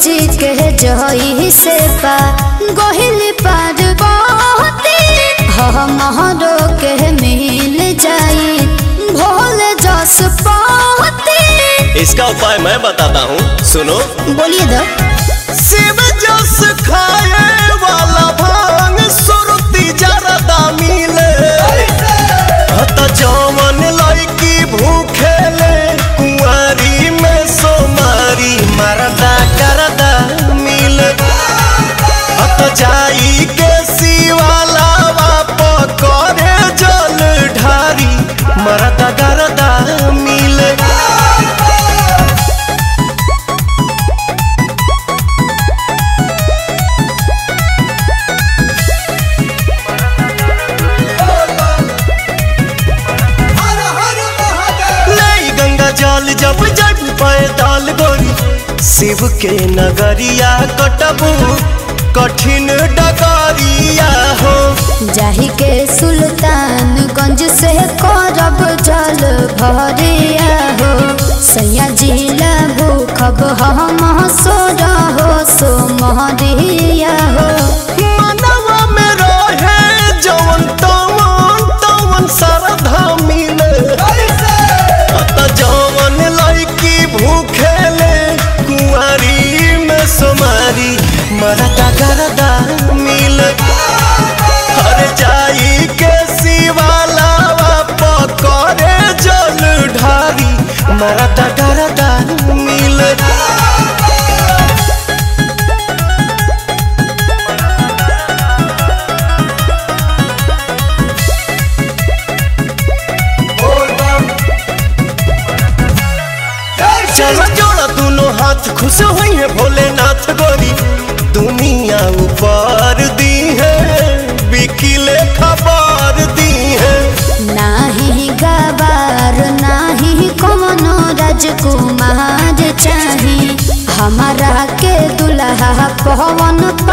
जी के जही से पा गोहिल पार बहुती हमरो के मिल जाई भोले जस पाती इसका उपाय मैं बताता हूँ सुनो बोलिए दो शिव जस खाए वाला भांग सुरती जरदा मिले हत जवन लड़की भूखे ले कुंवारी में सोमारी मरदा करदा मिले हत जाई के शिवाला बाप करे जल ढारी मरदा करदा मिले नहीं गंगा जल जब जग पैदल गोरी शिव के नगरिया कटबू कठिन डगरिया हो जाही के सुल्तानगंज से करब जल भरिया हो सैया जिला भूखब हम सोर हो सो महरिया हो मनवा में रहे जवन तवन तवन श्रद्धा मिले अत जवन लड़की भूखे ले कुंवारी में सोमारी मरदा गरदा मिले हर जाई के शिवाला पकड़े जल ढारी मरदा गरदा मिले चलो जोड़ा दोनों हाथ खुश हुई है भोलेनाथ गोरी दुनिया ऊपर दी है बिकिले खबर दी है नाही गवार नाही कोनो राजकुमार चाही हमारा के दुल्हा पवन